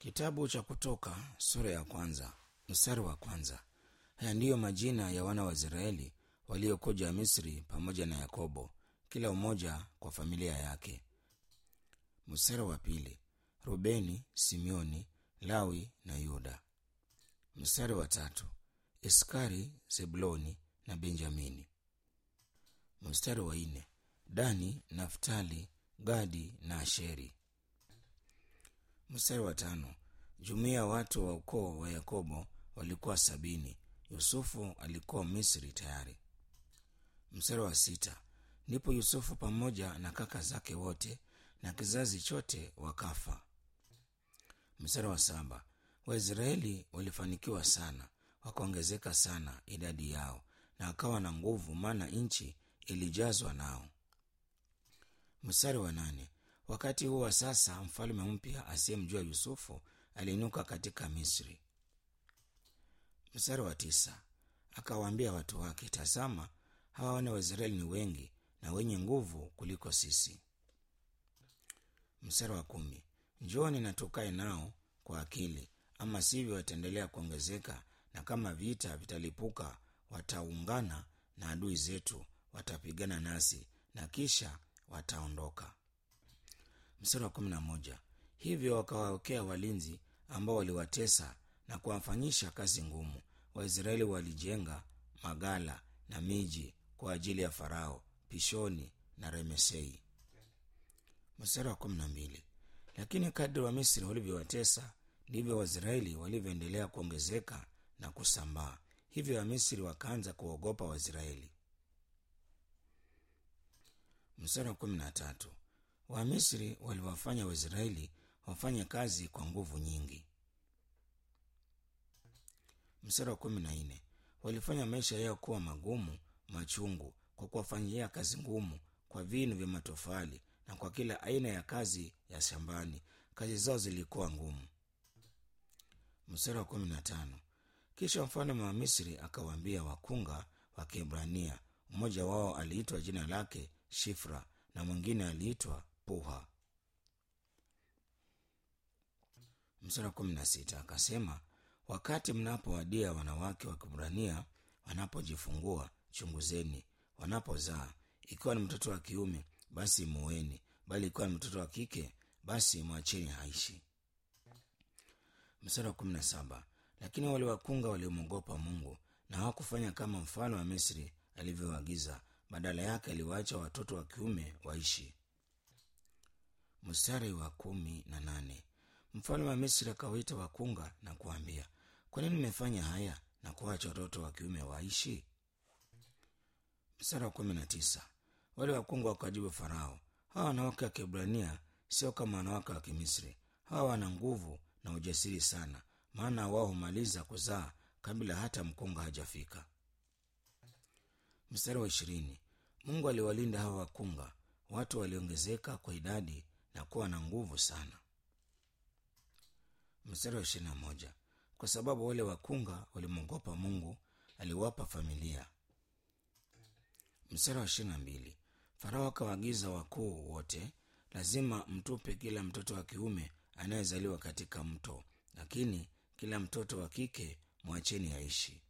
Kitabu cha Kutoka sura ya kwanza mstari wa kwanza. Haya ndiyo majina ya wana wa Israeli waliokuja Misri pamoja na Yakobo, kila mmoja kwa familia yake. Mstari wa pili. Rubeni, Simeoni, Lawi na Yuda. Mstari wa tatu. Iskari, Zebuloni na Benjamini. Mstari wa nne. Dani, Naftali, Gadi na Asheri. Mstari wa tano. Jumuiya ya watu wa ukoo wa Yakobo walikuwa sabini. Yusufu alikuwa Misri tayari. Mstari wa sita. Ndipo Yusufu pamoja na kaka zake wote na kizazi chote wakafa. Mstari wa saba. Waisraeli walifanikiwa sana, wakaongezeka sana idadi yao, na wakawa na nguvu, maana nchi ilijazwa nao. Mstari wa nane. Wakati huo wa sasa, mfalme mpya asiyemjua Yusufu aliinuka katika Misri. Mstari wa tisa. Akawaambia watu wake, tazama, hawa wana wa Israeli ni wengi na wenye nguvu kuliko sisi. Mstari wa kumi. Njooni na tukae nao kwa akili, ama sivyo wataendelea kuongezeka, na kama vita vitalipuka, wataungana na adui zetu, watapigana nasi na kisha wataondoka. Mstari wa kumi na moja. Hivyo wakawawekea walinzi ambao waliwatesa na kuwafanyisha kazi ngumu. Waisraeli walijenga magala na miji kwa ajili ya Farao, Pishoni na Remesei. Mstari wa kumi na mbili. Lakini kadri wa Misri walivyowatesa ndivyo Waisraeli walivyoendelea kuongezeka na kusambaa. Hivyo Wamisri wakaanza kuogopa Waisraeli. Mstari wa kumi na tatu. Wamisri waliwafanya Waisraeli wafanye kazi kwa nguvu nyingi. Mstari wa kumi na nne. Walifanya maisha yao kuwa magumu machungu, kwa kuwafanyia kazi ngumu, kwa vinu vya matofali na kwa kila aina ya kazi ya shambani. Kazi zao zilikuwa ngumu. Mstari wa kumi na tano. Kisha mfalme wa Misri akawaambia wakunga wa Kiebrania, mmoja wao aliitwa jina lake Shifra na mwingine aliitwa Puha. Mstari wa kumi na sita akasema, wakati mnapowadia wanawake wa Kiebrania wanapojifungua, chunguzeni; wanapozaa, ikiwa ni mtoto wa kiume, basi muweni, bali ikiwa ni mtoto wa kike, basi mwacheni aishi. Mstari wa kumi na saba lakini wale wakunga waliomwogopa Mungu na hawakufanya kama mfalme wa Misri alivyoagiza, badala yake aliwaacha watoto wa kiume waishi. Mstari wa kumi na nane mfalme wa Misri akawaita wakunga na kuambia, kwa nini mmefanya haya na kuacha watoto wa kiume waishi? Mstari wa kumi na tisa wale wakunga wakajibu Farao, hawa wanawake wa Kiebrania sio kama wanawake wa Kimisri. Hawa wana nguvu na ujasiri sana, maana wao humaliza kuzaa kabla hata mkunga hajafika. Mstari wa ishirini Mungu aliwalinda hawa wakunga, watu waliongezeka kwa idadi na kuwa na nguvu sana. Mstari wa ishirini na moja kwa sababu wale wakunga walimwogopa Mungu, aliwapa familia. Mstari wa ishirini na mbili Farao akawaagiza wakuu wote, lazima mtupe kila mtoto wa kiume anayezaliwa katika mto, lakini kila mtoto wa kike mwacheni aishi.